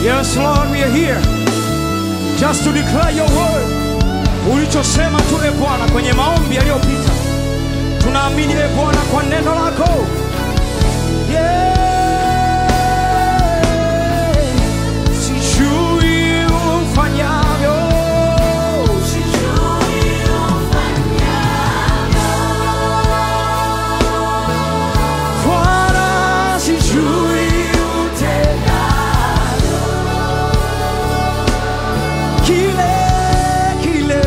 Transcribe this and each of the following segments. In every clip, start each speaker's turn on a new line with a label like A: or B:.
A: Yes, Lord, we are here just to declare your word. Ulichosema tu e Bwana kwenye maombi yaliyopita, tunaamini e Bwana kwa neno lako. Yeah. Sijui ufanyavyo, Bwana, sijui utendavyo. Kile, kile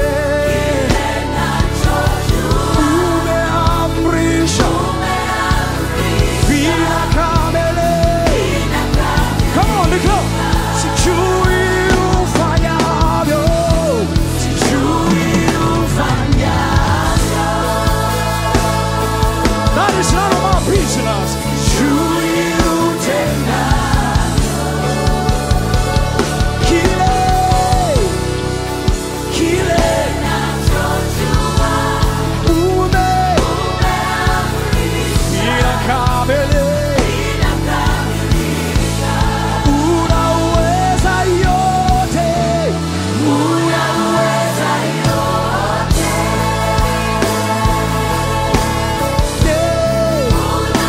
A: umeamrisha vinakamilika. Come on, declare. Sijui ufanyavyo, sijui ufanyavyo. That is none of our business. Sijui utendavyo. Kile, kile ume inakamilika. Unaweza yote, yeah.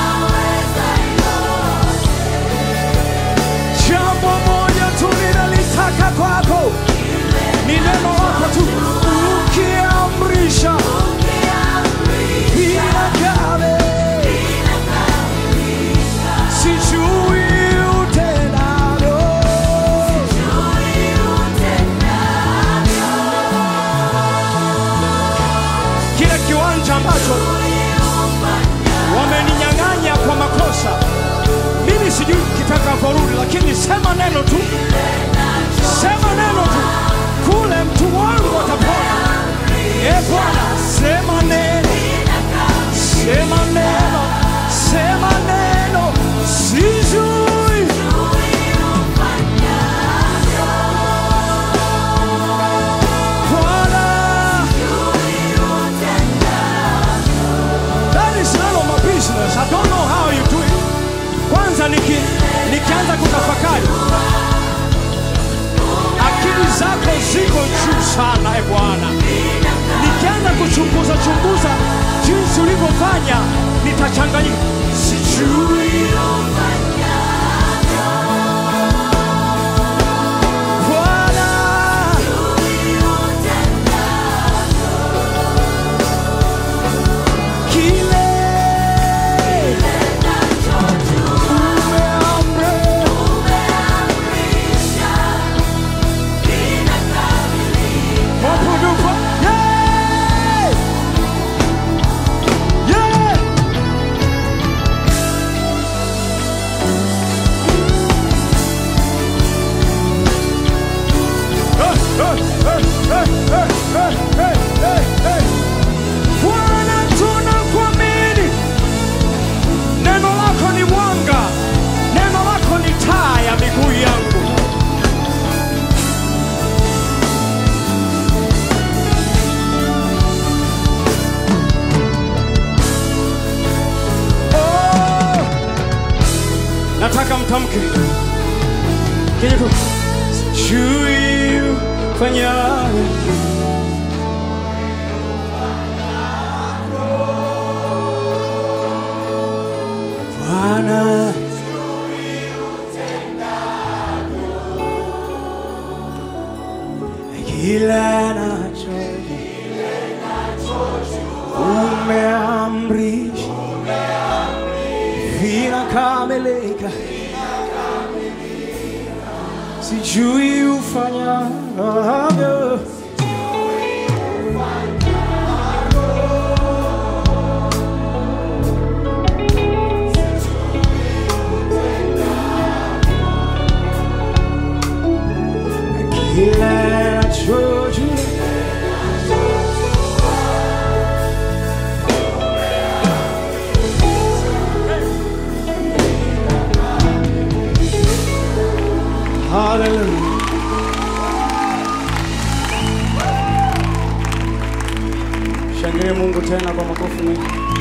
A: Jambo moja tu ninalitaka kwako, ni neno lako tu, ukiamrisha inakame. Sijui utendavyo, kile kiwanja ambacho wameninyang'anya kwa makosa, mimi sijui kitakavyorudi, lakini sema neno tu, sema neno tu, kule mtu wangu atapona. E Bwana, sema neno, sema neno, sema neno, sijui Bwana. That is none of my business. I don't know how you do it. Kwanza niki, nikianza kutafakari akili zako ziko juu sana e Bwana. Nikianza kuchunguza chunguza jinsi ulivyofanya nitachanganyika, sijui Bwana. Kile umeamrisha mapungufu Yeah! Yeah! Hey, hey, hey, hey, hey, hey, hey, hey, hey. Bwana tunakuamini, neno lako ni mwanga, neno lako ni taa ya miguu yangu. Oh, nataka mtamke kenye tu sijui ufanyayo Bwana kila nacho umeamrisha vinakamilika, sijui ufanyavyo kila nachojua Hallelujah. Shangilie Mungu tena kwa makofi mengi.